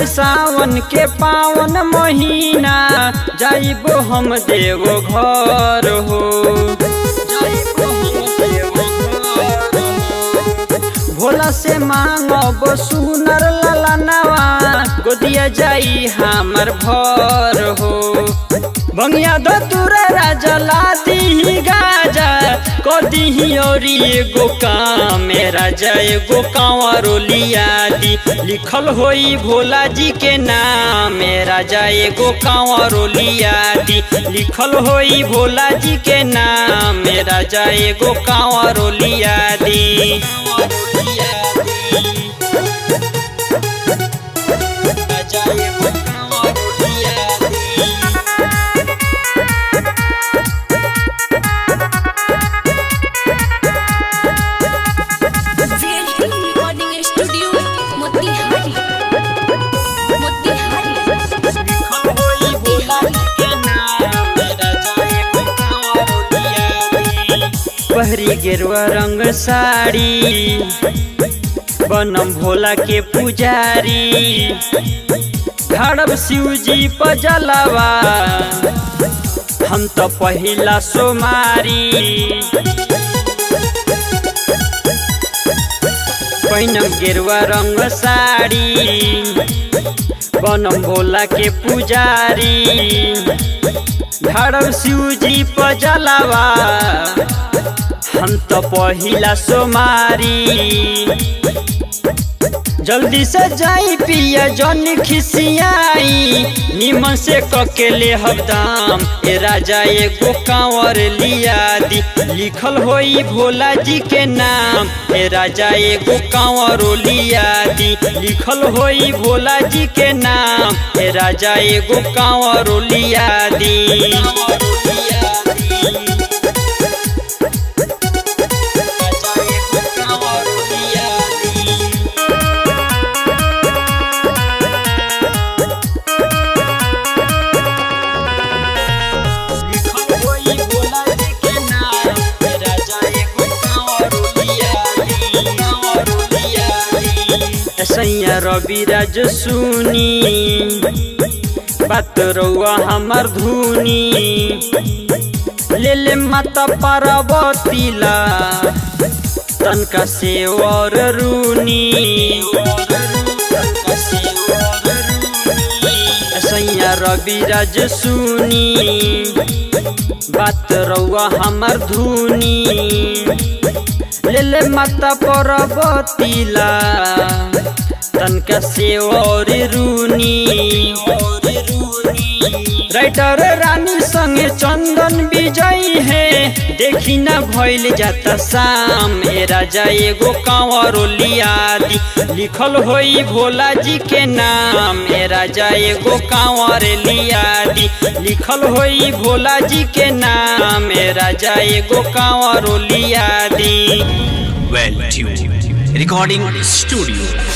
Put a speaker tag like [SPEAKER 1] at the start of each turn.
[SPEAKER 1] आई सावन के पावन महीना जाइबो हम देवो घर हो जाइबो हम देवो घर हो। भोला से मांगब सुनर ललनवा गोदिया जाई हमर भर हो बंगिया दो तुरा राजा लादी गाजा कदी औरी एगो काम राजा एगो कांवरो लिया दी लिखल होई भोला जी के नाम राजा एगो कांवरो लिया दी लिखल होई भोला जी के नाम राजा एगो कांवरो लिया दी राजा एगो कांवरो लिया दी
[SPEAKER 2] VLT Recording Studio, Motihari Motihari
[SPEAKER 1] पहरी गेरुआ रंग साड़ी बनम भोला के पुजारी खड़ब शिव जी पजलवा हम तो पहिला सोमारी पहिनम गेरुआ रंग साड़ी बनम भोला के पुजारी धरम शिव जी पजलवा हम तो पहिला सोमारी जल्दी से जाई पिया जन खिसियाई निमन से ककेले हबदाम ए राजा एगो कांवर लिया दी लिखल होई भोला जी के नाम ए राजा एगो कांवरो लिया दी लिखल होई भोला जी के नाम ए राजा एगो कांवरो लिया दी राजा एगो कांवरो लिया दी लिखल होई भोला जी के नाम राजा एगो कांवरो लिया दी, कांवरो लिया दी। सैया रवि राज सुनी बात रउआ हमर धुनी ले ले माता पार्वतीला तनका से और रूनी सैया रवि राज सुनी बात रउआ हमर धुनी ले ले माता पार्वतीला तनका से और रूनी राइटर रानी संगे चंदन विजय है देखी ना भइल जाता शाम ए राजा एगो कांवरो लिया दी लिखल होई भोला जी के नाम ए राजा एगो कांवर लिया दी लिखल होई भोला जी के नाम ए राजा एगो कांवरो लिया दी
[SPEAKER 3] Well tuned. Recording studio.